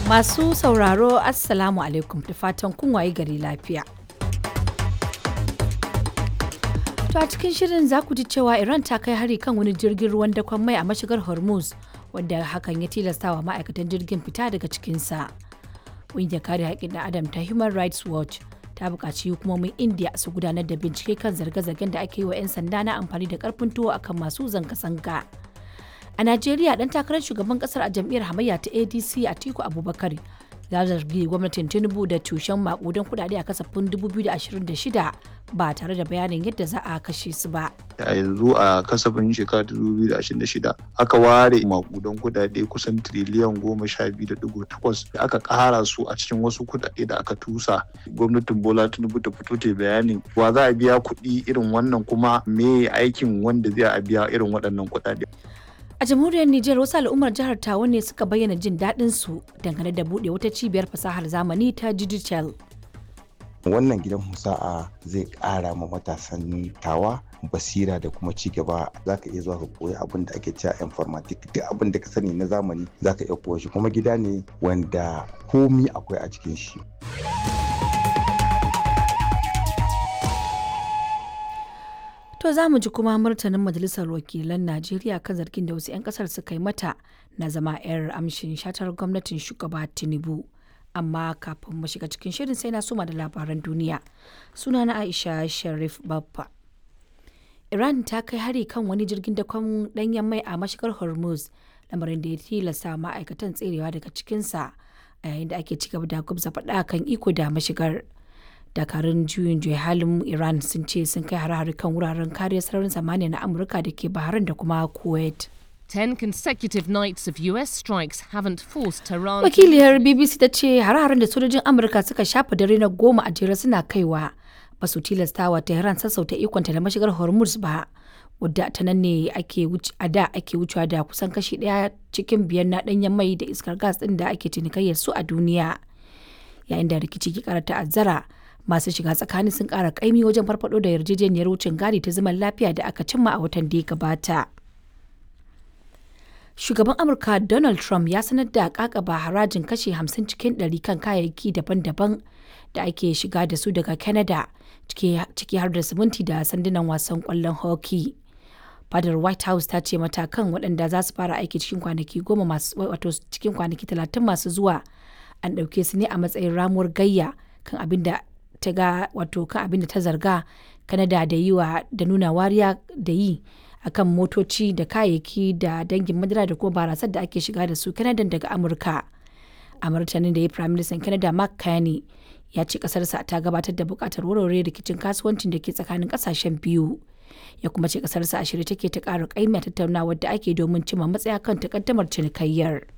Masu sauraro Assalamu alaikum da fatan kun waye gari lafiya. To a cikin shirin za ku ji cewa Iran ta kai hari kan wani jirgin ruwan dakon mai a mashigar Hormuz wanda hakan ya tilastawa ma'aikatan jirgin fita daga cikinsa. Ƙungiyar kare haƙƙin ɗan Adam ta Human Rights Watch ta buƙaci hukumomin India su gudanar da bincike kan zarge-zargen da ake yi wa 'yan sanda na amfani da ƙarfin tuwo akan masu zanga-zanga. A Najeriya dan takarar shugaban kasar a jam'iyyar hamayya ta ADC Atiku Abubakar ya zargi gwamnatin Tinubu da tushen makudan kudade a kasafin 2026 ba tare da bayanin yadda za a kashe su ba. a yanzu a kasafin shekara 2026 aka ware makudan kudade kusan triliyan goma sha biyu da digo takwas da aka kara su a cikin wasu kudade da aka tusa gwamnatin bola tinubu ta fito ta bayanin wa za a biya kuɗi irin wannan kuma me aikin wanda zai a biya irin waɗannan kudade A jamhuriyar Nijar wasu al'ummar jihar Tawa ne suka bayyana jin daɗin su dangane da buɗe wata cibiyar fasahar zamani ta digital. wannan gidan musa'a zai ƙara ma matasan tawa basira da kuma ci gaba za ka iya zuwa ka koyi abin da ake cewa informatic duk abin da ka sani na zamani za ka iya koya shi kuma gida ne wanda komi akwai a cikin shi To za mu ji kuma martanin Majalisar Wakilan Najeriya kan zargin da wasu 'yan kasar suka yi mata na zama 'yar amshin shatar gwamnatin shugaba Tinubu. Amma kafin mu shiga cikin shirin sai na suma da labaran duniya. Suna na Aisha Sharif Baffa. Iran ta kai hari kan wani jirgin dakon danyen mai a mashigar Hormuz, lamarin da ya tilasta ma'aikatan tserewa daga cikinsa a yayin da ake ci gaba da gwabza faɗa kan iko da mashigar. dakarun juyin juya halin iran sun ce sun kai hare-hare kan wuraren kariyar sararin samaniya na amurka da ke bahrain da kuma kuwait Ten consecutive nights of US strikes haven't forced Tehran to wakiliyar bbc ta ce hare-haren da sojojin amurka suka shafa dare na goma a jere suna kaiwa ba su tilastawa tehran sassauta ikonta da mashigar hormuz ba wadda ta nan ne ake a da ake wucewa da kusan kashi daya cikin biyar na danyen mai da iskar gas din da ake cinikayyar su a duniya yayin da rikici ke kara ta'azzara masu shiga tsakani sun kara kaimi wajen farfado da yarjejeniyar wucin gadi ta zaman lafiya da aka cimma a watan da ya gabata shugaban amurka donald trump ya sanar da kakaba harajin kashe 50 cikin 100 kan kayayyaki daban-daban da ake shiga da su daga canada ciki har da siminti da sandunan wasan kwallon hockey fadar white house ta ce matakan waɗanda za su fara aiki cikin kwanaki goma masu wato cikin kwanaki talatin masu zuwa an ɗauke su ne a matsayin ramuwar gayya kan abin da ta ga wato kan abin da ta zarga kanada da yi wa da nuna wariya da yi akan motoci da kayayyaki da dangin madara da kuma barasar da ake shiga da su kanada daga amurka a martanin da ya prime minister canada mark carney ya ce kasarsa ta gabatar da bukatar warware rikicin kasuwancin da ke tsakanin kasashen biyu ya kuma ce kasarsa a shirye take ta ƙara ƙaimi a tattaunawar da ake domin cimma matsaya kan takaddamar cinikayyar.